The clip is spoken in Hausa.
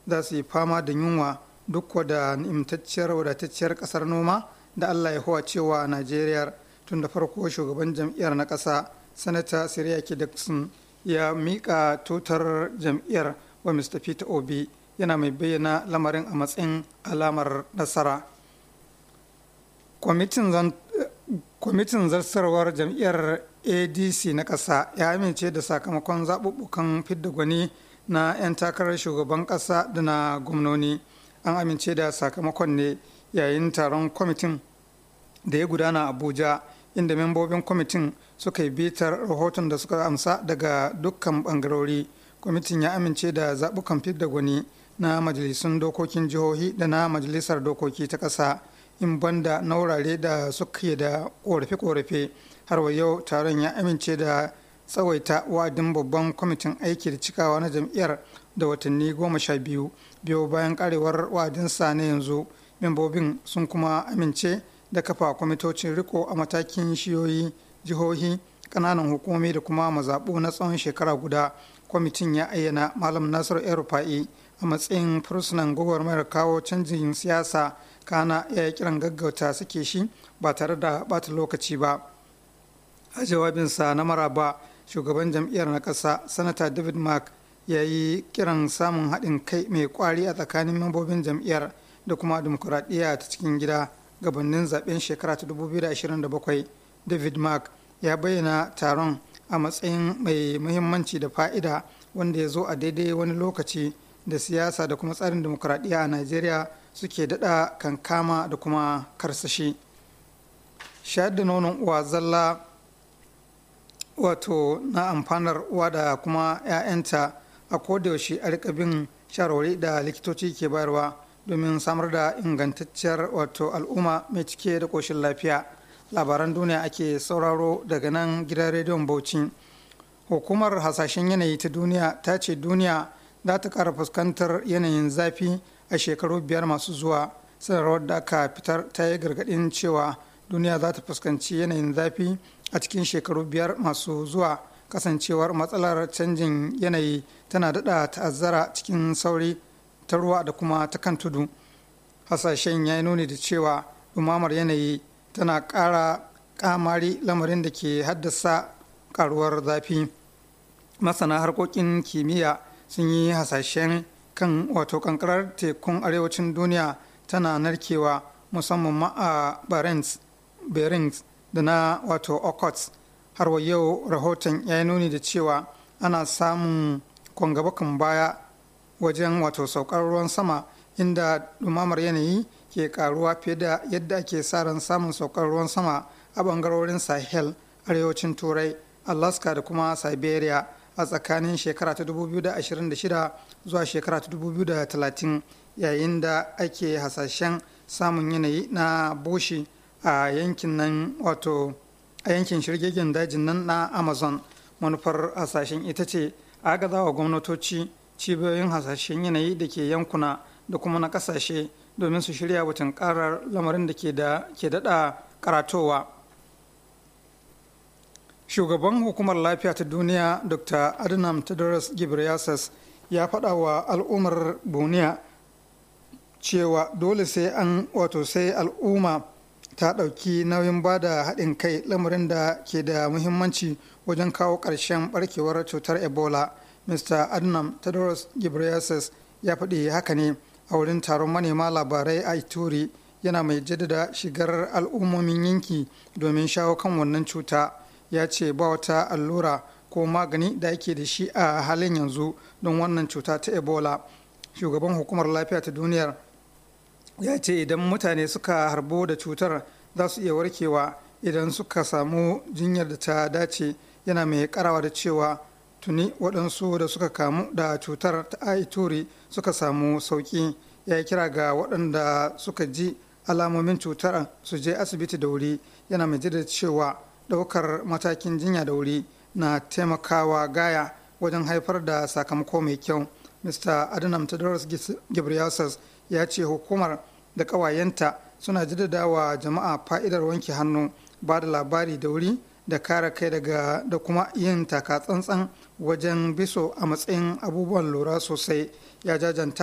za su yi fama da yunwa duk da nimtacciyar wadatacciyar kasar noma da allah ya huwa cewa najeriya tun da farko shugaban jam'iyyar na ƙasa sanata siriyaki dixon ya miƙa tutar jam'iyyar wa mr peter obi yana mai bayyana lamarin a matsayin alamar nasara kwamitin zartarwar jam'iyyar adc na ƙasa ya amince da sakamakon zaɓuɓɓukan fidda gwani na 'yan takarar shugaban ƙasa da na gwamnoni an amince da sakamakon ne yayin taron kwamitin da ya gudana abuja inda membobin kwamitin suka yi bitar rahoton da suka amsa daga dukkan bangarori kwamitin ya amince da zaɓukan fidda gwani na majalisun dokokin jihohi da na majalisar dokoki ta ƙasa in banda na wurare da suke da ƙorafe-ƙorafe har wa yau taron ya amince da tsawaita wa'adin babban kwamitin aiki da cikawa na jam'iyyar da watanni goma sha biyu biyu bayan karewar wa'adinsa na yanzu membobin sun kuma amince da kafa kwamitocin riko a matakin shiyoyi jihohi ƙananan hukumomi da kuma mazaɓu na tsawon shekara guda kwamitin ya ayyana malam nasiru el rufa'i a matsayin fursunan gwagwarmayar kawo canjin siyasa kana ya yi kiran gaggauta suke shi ba tare da bata lokaci ba a jawabinsa na maraba shugaban jam'iyyar na ƙasa sanata david mark ya yi kiran samun haɗin kai mai kwari a tsakanin membobin jam'iyyar da kuma dimokuraɗiyya ta cikin gida gabanin zaben shekara ta 2027 david mark ya bayyana taron a matsayin mai muhimmanci da fa'ida wanda ya zo a daidai wani lokaci da siyasa da kuma tsarin dimokuraɗiyya a najeriya suke daɗa kankama da kuma karsashi shayar da nonon uwa zalla wato na amfanar uwa da kuma 'ya'yanta a kodayaushe a rika bin shawarwari da likitoci ke bayarwa domin samar da ingantacciyar wato al'umma mai cike da ƙoshin lafiya labaran duniya ake sauraro daga nan gidan rediyon bauchi hukumar hasashen yanayi ta duniya ta ce duniya za ta ƙara fuskantar yanayin zafi a shekaru biyar masu zuwa sanarwar da aka fitar ta yi gargaɗin cewa duniya za ta fuskanci yanayin zafi a cikin shekaru biyar masu zuwa kasancewar matsalar canjin yanayi tana daɗa ta'azzara cikin sauri ta ruwa da kuma ta kan tudu hasashen ya yi nuni da cewa ɗumamar yanayi tana ƙara ƙamari lamarin da ke haddasa ƙaruwar zafi masana harkokin kimiyya sun yi hasashen kan wato kankarar tekun arewacin duniya tana narkewa musamman ma a barents berings da na wato okots har wa yau rahoton ya yi nuni da cewa ana samun kwangabakan baya wajen wato saukar ruwan sama inda dumamar yanayi ke karuwa fiye da yadda ake sa ran samun saukar ruwan sama a bangarorin sahel arewacin turai alaska da kuma siberia a tsakanin shekara ta 2026 zuwa shekara ta 2030 yayin da ake hasashen samun yanayi na boshi a yankin nan wato a yankin shirgegen dajin nan na amazon manufar hasashen ita ce agaza wa gwamnatoci cibiyoyin hasashen yanayi da ke yankuna da kuma na kasashe domin su shirya watan karar lamarin da ke daɗa karatowa shugaban hukumar lafiya ta duniya dr adnam tedros ghebreyesus ya faɗa wa al'ummar duniya cewa dole sai an wato sai al'umma ta ɗauki nauyin ba da haɗin kai lamarin da ke da muhimmanci wajen kawo ƙarshen ɓarkewar cutar ebola mr adnam tedros ghebreyesus ya faɗi haka ne a wurin taron manema labarai a ituri yana mai jaddada shigar al'ummomin yanki domin shawo kan wannan cuta ya ce ba wata allura ko magani da ake da shi a halin yanzu don wannan cuta ta ebola shugaban hukumar lafiya ta duniyar ya ce idan mutane suka harbo da cutar za su iya warkewa idan suka samu jinyar da ta dace yana mai karawa da cewa tuni waɗansu da suka kamu da cutar ta aituri suka samu sauƙi ya yi kira ga waɗanda suka ji alamomin cutar su je asibiti da wuri yana mai da cewa ɗaukar matakin jinya da wuri na taimakawa gaya wajen haifar da sakamako mai kyau mr adnam tedros ghebreyesus ya ce hukumar da ƙawayenta suna jaddada wa jama'a fa'idar wanke hannu ba da labari da wuri da kare kai daga da kuma yin taka tsantsan wajen biso a matsayin abubuwan lura sosai ya jajanta